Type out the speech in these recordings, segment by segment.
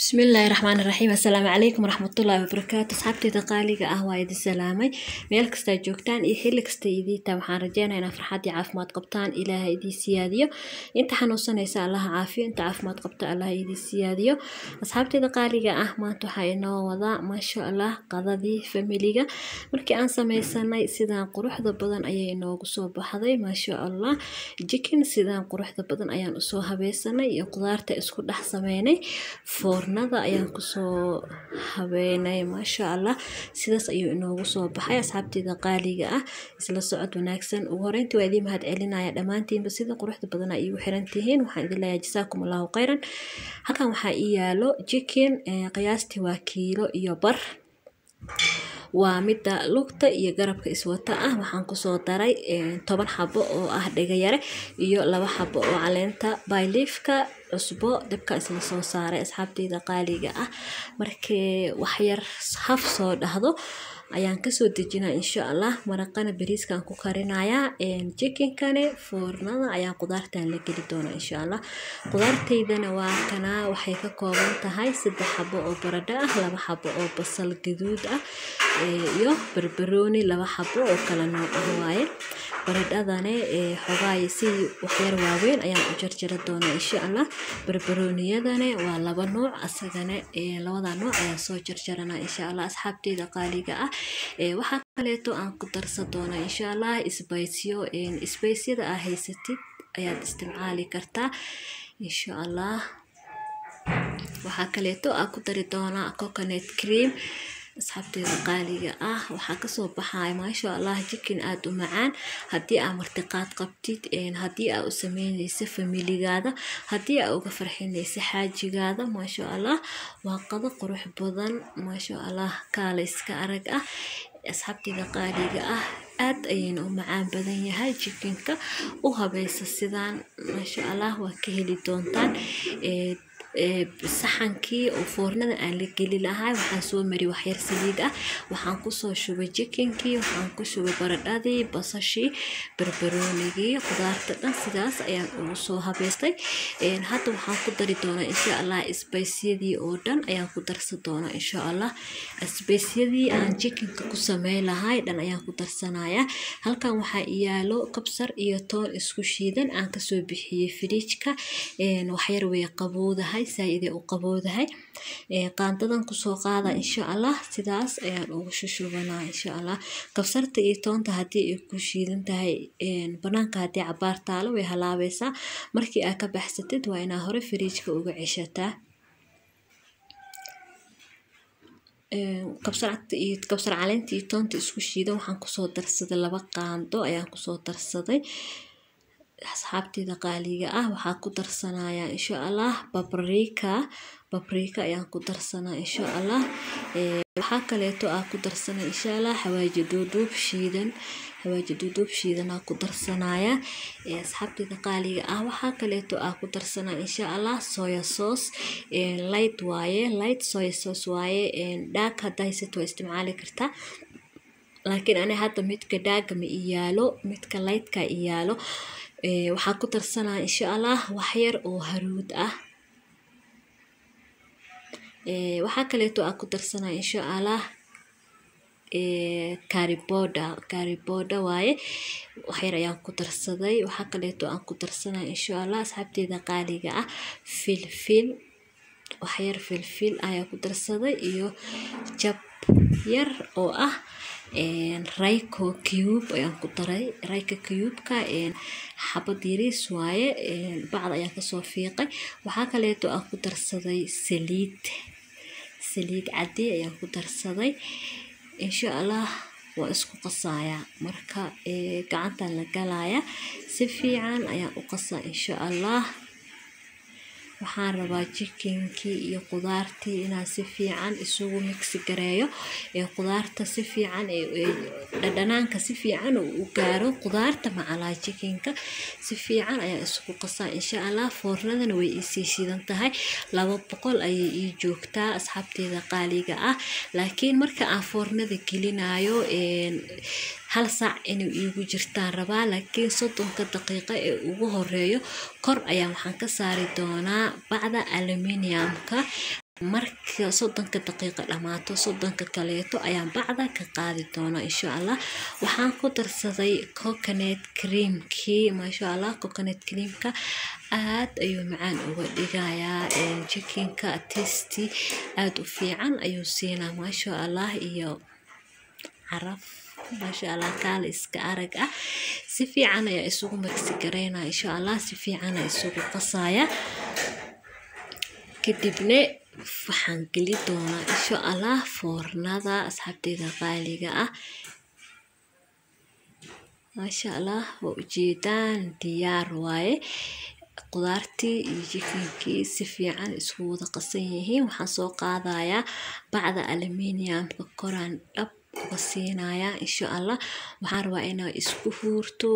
bismillaahi raxmaani raxiim assalaamu calaykum waraxmatullaahi wabarakaatu asxaabteyda qaaliga ah waa idin salaamay meel kastaa joogtaan iyo xilli kasta idiita waxaan rajeynayaa inaa farxad iyo caafimaad qabtaan ilaaha idin siyaadiyo inta xanuunsanaysa allaha caafiyo inta caafimaad qabta allaha idin siyaadiyo asxaabteyda qaaliga ah maanta waxaa inoo wadaa maasha allah qadadii familiga markii aan sameysanay sidaan quruxda badan ayay inoogu soo baxday maasha allah jikin sidaan quruxda badan ayaan usoo habeysanay iyo qudaarta isku dhex sameynay foornada ayaan kusoo habeynay maasha allah sidaas ayuu inoogu soo baxay asxaabteeda qaaliga ah isla socod wanaagsan ugu horeyntii waa idiin mahad celinaya dhammaantiinba sida quruxda badan ay igu xiran tihiin waxaan idin leeyahay jasaakum allahu khayran halkan waxaa ii yaalo jikin qiyaastii waa kiilo iyo bar waa midda lugta iyo garabka iswata ah waxaan kusoo daray toban xabo oo ah dhegayare iyo laba xabo oo caleenta bayliifka cusbo dabka isla soo saaray asxaabteyda qaaliga ah markii waxyar haf soo dhahdo ayaan kasoo dejinaa insha allah maraqana bariiskaan ku karinayaa jikinkane foornada ayaan qudaartan la geli doonaa insha allah qudaarteydana waa kanaa waxay ka kooban tahay saddex xabo oo baradho ah laba xabo oo basal gaduud ah iyo barbarooni laba xabo oo kala nooc ah waaye baradhadane xogaay si waxyar waaweyn ayaan u jarjari doonaa insha allah barbarooniyadane waa laba nooc asagane labada nooc ayaan soo jarjaranaa insha allah asxaabteyda qaaliga ah waxaa kaleeto aan ku darsan doonaa insha allah sbaysyo sbaysyada aa haysatid ayaad isticmaali kartaa insha allah waxaa kaleeto aa ku dari doonaa coconut cream asxaabteeda qaaliga ah waxaa kasoo baxaya maasha allah jikin aada u macaan haddii aa martiqaad qabtid haddii aa u sameyneysa familigaada haddii aa uga farxineysa xaajigaada maasha allah waa qado qurux badan maasha allah kaala iska arag ah asxaabteeda qaaliga ah aad ayayna u macaan badan yahay jikinka u habeysa sidaan maasha allah waa ka heli doontaan saxankii oo foornada aan la geli lahay waxaan soo mari waxyar saliid ah waxaan kusoo shubay jikinkii waxaan ku shubay baradhadii basashii barbaroonigii qudaarta dhan sidaas ayaan ugu soo habeystay hadda waxaan ku dari doonaa insha allah sbaysyadii oo dhan ayaan ku darsan doonaa insha allah sbaysyadii aan jikinka ku samey lahay dhan ayaan ku darsanayaa halkan waxaa iyaalo kabsar iyo toon isku shiidan aan kasoo bixiyey firiijka waxyar way qabowdahay saaidee u qabowdahay qaandadan kusoo qaada insha allah sidaas ayaan ugu shushubanaa insha allah kabsarta iyo toonta haddii ay ku shiidan tahay banaanka haddii cabaar taalo way halaabeysaa markii aa ka baxsatid waa inaa hore firiijka uga ceshataa kabsar caleenta iyo toonta isku shiidan waxaan kusoo darsaday laba qaando ayaan kusoo darsaday asxaabteeda qaaliga ah waxaa ku darsanayaa insha allah babrika babrika ayaan ku darsanaa insha allah waxaa kaleeto aa ku darsana insha allah xawaaji duuduub shiidan xawaaji duuduub shiidanaa ku darsanaya asxaabteeda qaaliga ah waxaa kaleeto aa ku darsanaa insha allah soya sauce light waaye light soya sauce waaye dhaag haddaa haysato waa isticmaali kartaa laakiin ani hadda midka dhaaga ma iyaalo midka lightka iyaalo waxaa ku darsanaa insha allah waxyar oo haruud ah waxaa kaleeto aa ku darsanaa insha allah kariboda kariboda waaye waxyar ayaan ku darsaday waxaa kaleeto aan ku darsanaa insha allah asxaabteeda qaaliga ah filfil waxyar filfil ayaa ku darsaday iyo jab yar oo ah rayco cube ayaan ku daray rayco cubeka xabad yariis waaye bacd ayaan kasoo fiiqay waxaa kaleeto aan ku darsaday saliid saliid caddi ayaan ku darsaday insha allah waa isku qasayaa marka gacantan la galaya si fiican ayaan u qasaa insha allah waxaan rabaa jikinkii iyo qudaartii inaan si fiican isugu migsi gareeyo ee qudaarta si fiican dhadhanaanka si fiican u gaaro qudaarta macalaa jikinka si fiican ayaa isugu qasaa insha allah foornadana way iisii shidan tahay laba boqol ayay ii joogtaa asxaabteeda qaaliga ah laakiin marka aan foornada gelinayo hal saac inay iigu jirtaan rabaa laakiin soddonka daqiiqo ee ugu horeeyo kor ayaa waxaan ka saari doonaa bacda aluminiumka marka soddonka daqiiqo dhammaato soddonka kaleeto ayaan bacda ka qaadi doonaa insha allah waxaan ku darsaday coconet creamkii maasha allah coconet creamka aad ayuu macaan uga dhigayaa jikinka testi aada u fiican ayuu siinaa maasha allah iyo caraf maasha allah kaala iska arag ah si fiican ayaa isugu magsi garaynaa insha allah si fiicana isugu qasaya kadibne waxaan geli doonaa insha allah foornada asxaabteyda qaaliga ah maasha allah waa ujeedaan diyaar waaye qudaartii iyo jikinkii si fiican isku wada qasan yihiin waxaan soo qaadayaa bacda aluminiumka koraan dhab uga siinayaa insha allah waxaan rabaa inaa isku huurto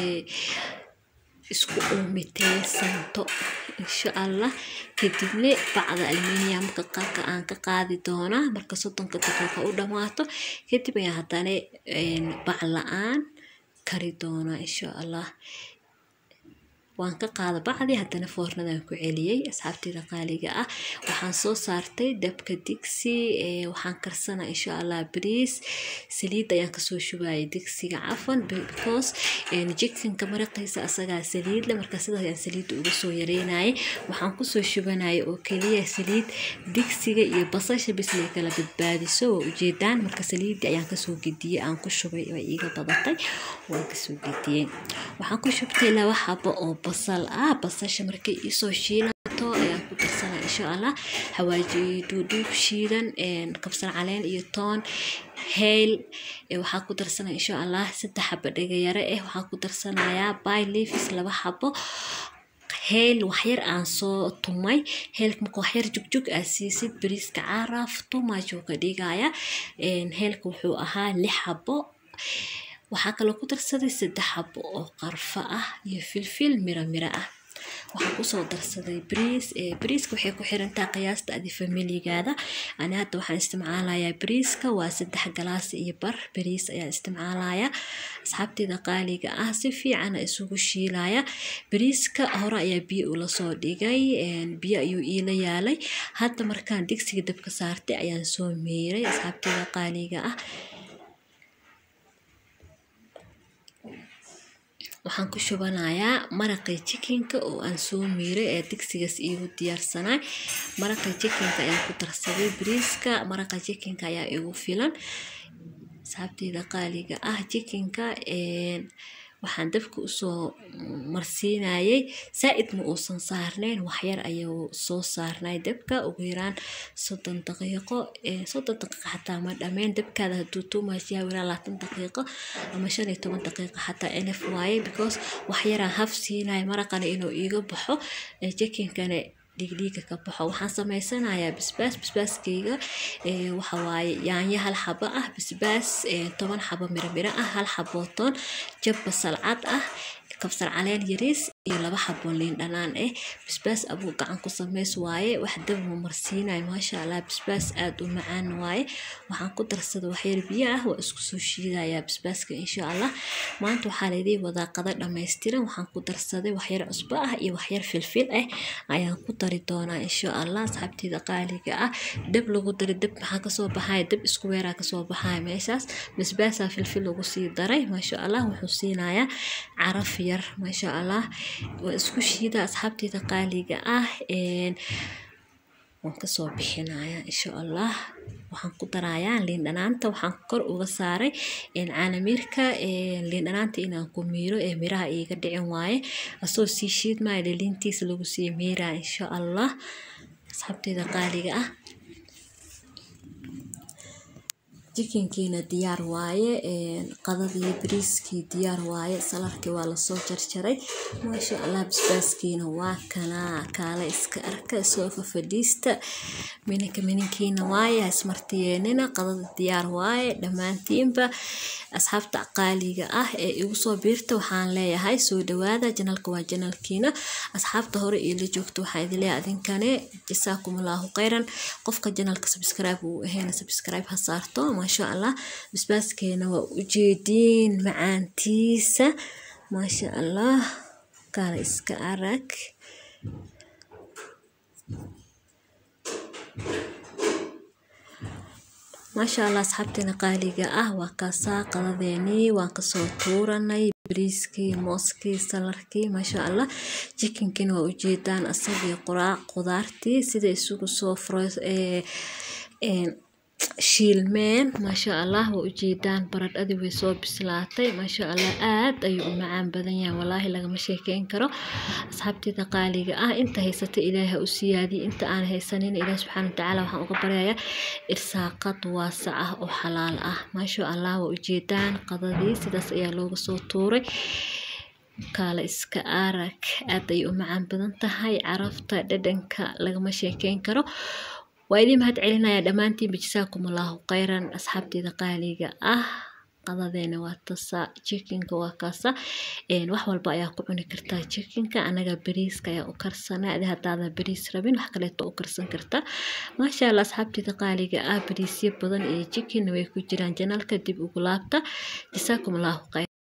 isku uumiteysanto insha allah kadibna bacda aluminiumka qarka aan ka qaadi doonaa marka soddonka daqiiqa u dhammaato kadib ayaa haddana bac la-aan kari doonaa insha allah waan ka qaada bacdii haddana foornadan ku celiyey asxaabteyda qaaliga ah waxaan soo saartay dabka digsi waxaan karsanaa insha allah bariis saliid ayaan kasoo shubayay digsiga cafan because jikinka maraqiisa asagaa saliidle marka sidaas ayaan saliidda uga soo yareynayay waxaan kusoo shubanaya oo keliya saliid digsiga iyo basasha bislay kala badbaadiso waa ujeedaan marka saliiddii ayaan kasoo gediyey aan ku shubay way iiga badatay waan kasoo gediyey waxaan ku shubtay laba xabo oo basal ah basasha markay iisoo shiilato ayaan ku darsanaa insha allah xawaaji duudhuub shiidan kabsar caleen iyo toon heyl waxaa ku darsanaya insha allah saddex xabo dhegayare ah waxaa ku darsanayaa by leaves laba xabo heel waxyar aan soo tumay heelka marka waxyar jugjug aa siisid bariiska caraf tumaajuu ka dhigaya heelka wuxuu ahaa lix xabo waxaa kaloo ku darsaday saddex xabo oo qarfo ah iyo filfil miro miro ah waxaan kusoo darsaday bariis bariiska waxay ku xirantaa qiyaasta adi familigaada ani hadda waxaan isticmaalayaa bariiska waa saddex galaas iyo bar bariis ayaan isticmaalayaa asxaabteeda qaaliga ah si fiicana isugu shiilaya bariiska hore ayaa biyo ula soo dhigay biyo ayuu iila yaalay hadda markaan digsiga dabka saartay ayaan soo meeray asxaabteeda qaaliga ah waxaan ku shubanayaa maraqii jikinka oo aan soo miiray ee digsigaas iigu diyaarsanay maraqii jikinka ayaan ku darsaday bariiska maraqa jikinka ayaa igu filan saabteyda qaaliga ah jikinka waxaan dabka usoo marsiinayay saa-id ma uusan saarneyn waxyar ayuu soo saarnay dabka ugu yaraan soddon daqiiqo soddon daqiiqo xataa ma dhameyn dabkaada haduu tuumaasyaa wiraa labaatan daqiiqo ama shan iyo toban daqiiqo xataa enf waaye because waxyaraan haf siinaya maraqana inuu iiga baxo jikinkana dhigdhiiga ka baxo waxaan sameysanayaa basbaas basbaaskeyga waxawaaye yaanyo hal xabo ah basbaas toban xabo miro miro ah hal xabootoon jab basal cad ah kabsar caleen yariis iyo laba xabo liin dhanaan ah basbaas abuu gacan ku sameys waaye wax dabma marsiinayo maasha allah basbaas aada u macaan waaye waxaan ku darsada waxyar biyo ah waa isku soo shiidayaa basbaaska insha allah maanta waxaa laydii wadaa qada dhammaystiran waxaan ku darsaday waxyar cusbo ah iyo waxyar filfil ah ayaan ku dari doonaa insha allah asxaabteeda qaaliga ah dab lagu dari dab maxaa kasoo baxaya dab isku weeraa kasoo baxaya meeshaas basbaasaa filfil lagu sii daray maasha allah wuxuu siinayaa caraf yar maasha allah waa isku shiida asxaabteeda qaaliga ah waan kasoo bixinayaa insha allah waxaan ku darayaa liin dhanaanta waxaan kor uga saaray caanamiirka liin dhanaanta inaan ku miiro ee miraha iiga dhicin waaye asoo sii shiidmaya liliintiisa lagu sii miiraa insha allah asxaabteeda qaaliga ah jikinkiina diyaar waaye qadadii bariiskii diyaar waaye salarkii waa lasoo jarjaray maasha allah basbaaskiina waa kanaa kaala iska arka soo fafadhiista mininka mininkiina waaye hasmartiyeenina qadada diyaar waaye dhammaantiinba asxaabta qaaliga ah ee igu soo biirta waxaan leeyahay soo dhawaada janalka waa janalkiina asxaabta hore iila joogta waxaa idin leeyahay adinkane jasaakum allahu khayran qofka janalka subscribe uu ahayna subscribe ha saarto maasha allah basbaaskeena waa ujeediin macaantiisa maasha allah kaala iska arag maasha allah asxaabteena qaaliga ah waa kaasaa qadadeenii waan kasoo tuuranay bariiskii mooskii salarkii maasha allah jikinkina waa ujeedaan asagii quraac qudaartii sida isugu soo froys shiilmeen maasha allah waa ujeedaan baradhadii way soo bislaatay maasha allah aad ayuu u macaan badan yahay walaahi lagama sheekeyn karo asxaabteeda qaaliga ah inta haysata ilaaha u siyaadiye inta aan haysanin ilaah subxaana watacaala waxaan uga baryayaa irsaaqad waasac ah oo xalaal ah maasha allah waa ujeedaan qadadii sidaas ayaa looga soo tuuray kaala iska arag aad ayay u macaan badan tahay carafta dhadhanka lagama sheekeyn karo waa idin mahad celinaya dhammaantiinba jasaakum allahu khayran asxaabteeda qaaliga ah qadadeena waa tasa jikinka waa kaasa wax walba ayaa ku cuni kartaa jikinka anaga bariiska ayaa u karsanaa adi hadaada bariis rabin wax kaleeto u karsan kartaa maasha allah asxaabteeda qaaliga ah bariisyo badan iyo jikinna way ku jiraan janalka dib ugu laabta jasaakum allahu khayr